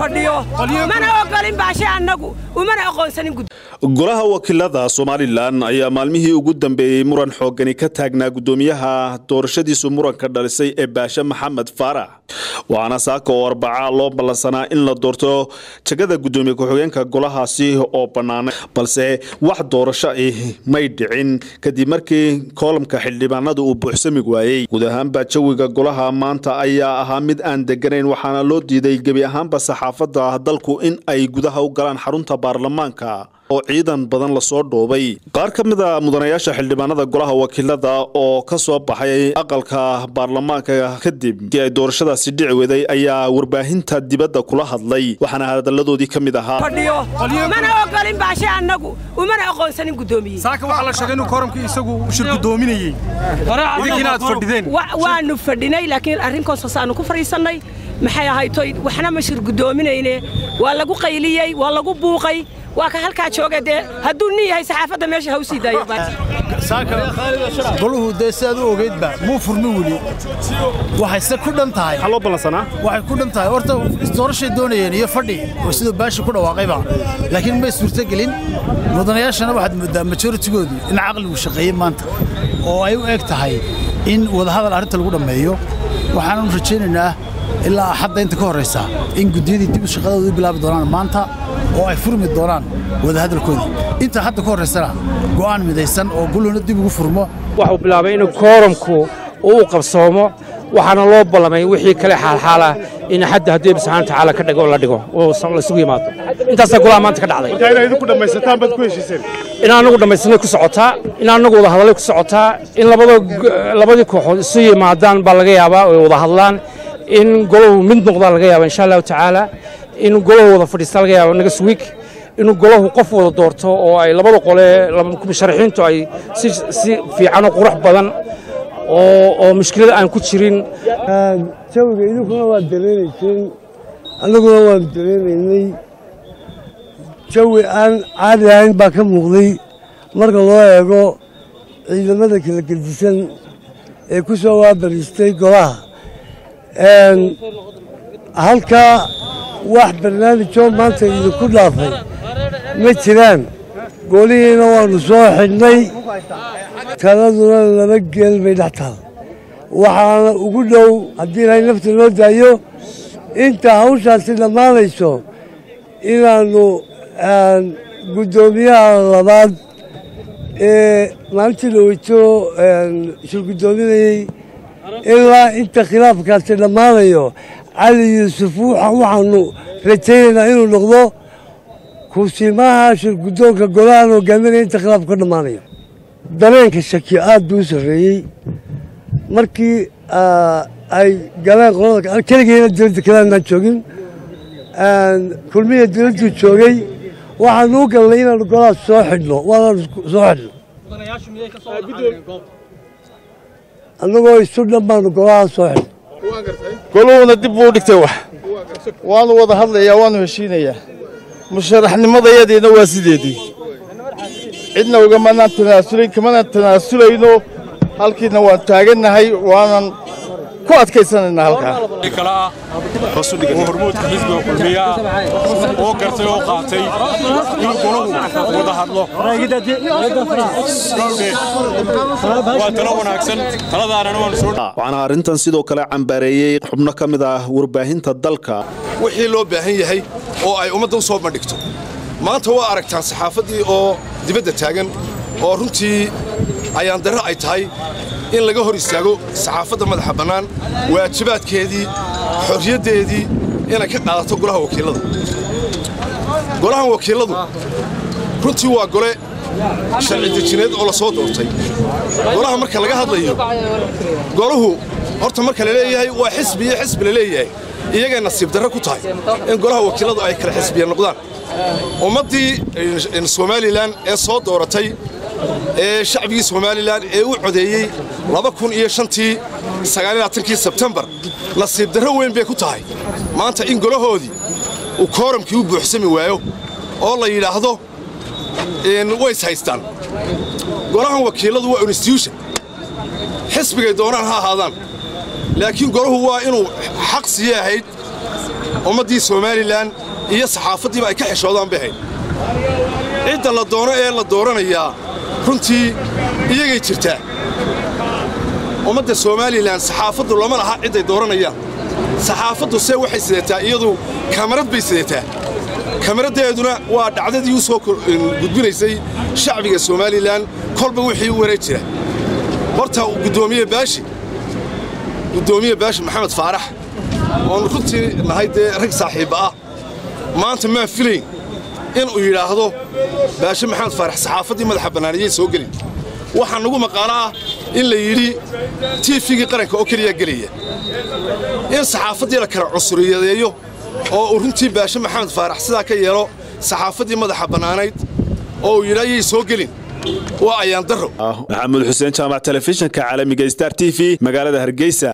fadhiyo mana ogolin baashe annagu umana aqoonsanin gud golaha wakiilada somalilan ayaa maalmihii ugu dambeeyey muran xoogani ka taagnaa guddoomiyaha doorashadiisu muranka dhalisay ee baashe maxamed faarax waxaana saaka oo arbacaa loo ballansanaa in la doorto jagada guddoomiye ku-xigeenka golahaasi oo bannaanay balse wax doorasho ah may dhicin kadib markii koolamka xildhibaanada uu buuxsami waayey guud ahaanba jawiga golaha maanta ayaa ahaa mid aan deganayn waxaana loo diiday gebi ahaanba saxaafadda dalku in ay gudaha u galaan xarunta baarlamaanka oo ciidan badan lasoo dhoobay qaar ka mid a mudanayaasha xildhibaanada golaha wakiilada oo ka soo baxay aqalka baarlamaanka kadib kii ay doorashadaasi dhici weday ayaa warbaahinta dibadda kula hadlay waxaana hadalladoodii ka mid ahaa fadhiyo mana ogolin baashe annagu umana aqoonsanin guddoomiye saaka waxaa la sheegay inuu kooramkii isagu shir guddoominayey idinkiina aad fadhideen waanu fadhinay laakiin arrinkoos aanu ku fadhiisannay maxay ahaytoy waxna ma shir guddoominayne waa lagu qayliyey waa lagu buuqay waa ka halkaa jooga dee hadduu nin yahay saxaafadda meesha ha u sii daayo goluhu dee sidaad u ogeydba muu furmi weli waxayse ku dhan tahay loo ballansanaa waxay ku dhan tahay horta doorashay doonayeen iyo fadhi oo siduu baashi ku dhawaaqayba laakiin may suurtogelin mudanayaashana waxaad mooddaa majoritigoodu in caqligu shaqeeyey maanta oo ay u eg tahay in wadahadal arrinta lagu dhammeeyo waxaananu rajaynaynaa ilaa axadda inta ka horraysa in guddiyadii dib u shaqadooda u bilaabi doonaan maanta oo ay furmi doonaan wadahadalkoodii inta hadda ka horraysana go'aan midaysan oo guluna dib ugu furmo waxuu bilaabay inuu kooramku uu u qabsoomo waxaana loo ballamay wixii kale xaalxaalah in xadda haddii subxana watacaala ka dhigo la dhigo oo laysugu yimaado intaasaa golaha maanta ka dhacday in anagu dhammaysanay ku socotaa in anagu wada hadallay ku socotaa in labadii kooxood isu yimaadaan baa laga yaabaa oy wada hadlaan in golahu mid noqdaa laga yaaba insha allahu tacaala in golahu wada fadhiistaa laga yaaba next week inuu golahu qof wada doorto oo ay labada qole musharaxiintu ay si fiican oo qurux badan oo mushkilada aan ku jirin jawiga idinkuna waad dareenayseen annaguna waanu dareenaynay jawi aan caadi ahayn baa ka muuqday marka loo eego ciidamada kala gedisan ee ku soo waabariistay golaha halkaa wax barnaamijoo maanta idinku dhaafay ma jiraan golihiina waannu soo xidhnay taladuna laba geel bay dhex taal waxaana ugu dhow haddii ilaahay nafta loo daayo inta hawshaasi dhammaanayso inaannu guddoomiyaha labaad ee maalintii dhaweyto shir guddoominayey ilaa inta khilaafkaasi dhammaanayo cali yuusuf waxaannu rajaynaynaa inuu noqdo kusimaha shir guddoonka golahan hogaaminaya inta khilaafku ka dhammaanayo dareenka shaki aad buu u sarreeyey markii ay galeen qolada keligeena dowladda kaleanaan joogin kulmiya dowladduu joogay waxaanu u galnay inaannu golahaas soo xidhno waanaanu soo xidhno annagoo isu dhan baanu golahaas soo xidhno goluhuna dib buu u dhigtay wax waanu wada hadlayaa waanu heshiinayaa musharaxnimadayadiina waa sideedii cidna ugamanaan tanaasulayn kamanaan tanaasulayno halkiina waan taagannahay waanan ku adkaysanaynaa halkaa oo hormuudka xisbiga kulmiya oo gartay oo qaatay inuu golahu wada hadlo waa talo wanaagsan taladaanana waanu soo waxaana arrintan sidoo kale cambaareeyey xubno ka mid ah warbaahinta dalka wixii loo baahan yahay oo ay ummadda u soo bandhigto maanta waa aragtaan saxaafaddii oo dibadda taagan oo runtii ayaan darro ay tahay in laga hor istaago saxaafadda madaxa bannaan waajibaadkeedii xorriyaddeedii inay ka qaadato golaha wakiillada golahan wakiilladu runtii waa gole sharci dejineed oo la soo doortay golaha marka laga hadlayo golahu horta marka la leeyahay waa xisbi iyo xisbi la leeyahay iyagay nasiib darro ku tahay in golaha wakiilladu ay kala xisbiya noqdaan ummaddii somalilan ee soo dooratay ee shacbigii somalilan ee u codeeyey tii sebtembar nasiib darro weyn bay ku tahay maanta in golahoodii uu kooramkii u buuxsami waayo oo la yidhaahdo ways haystaan golahan wakiilladu waa institution xisbigay doonaan ha ahaadaan laakiin golahu waa inuu xaq siye ahayd ummaddii somalilan iyo saxaafaddiiba ay ka xishoodaan bay hayd cidda la doono ee la dooranayaa runtii iyagay jirtaa ummadda somalilan saxaafaddu lama laha cidday dooranayaan saxaafaddu se waxay sidataa iyadu kamarad bay sidataa kamaraddeeduna waa dhacdadii u soo gudbinaysay shacbiga somalilan kolba wixii u wareeg jira horta guddoomiye baashi guddoomiye baashi maxamed faarax oonu runtii nahay dee rag saaxiibba ah maanta maan filayn inuu yidhaahdo baashe maxamed faarax saxaafaddii madaxa bannaaniyey soo gelin waxaa nagu maqaalo ah in la yidhi tiifigii qaranka oo keliyaa gelaya in saxaafaddii la kala cusuriyadeeyo oo uu runtii baashe maxamed faarax sidaa ka yeelo saxaafaddii madaxa bannaanayd oo uu yidhi ayay soo gelin waa ayaan darro maxamuud xuseen jaamac telefishinka caalamiga star t v magaalada hargeysa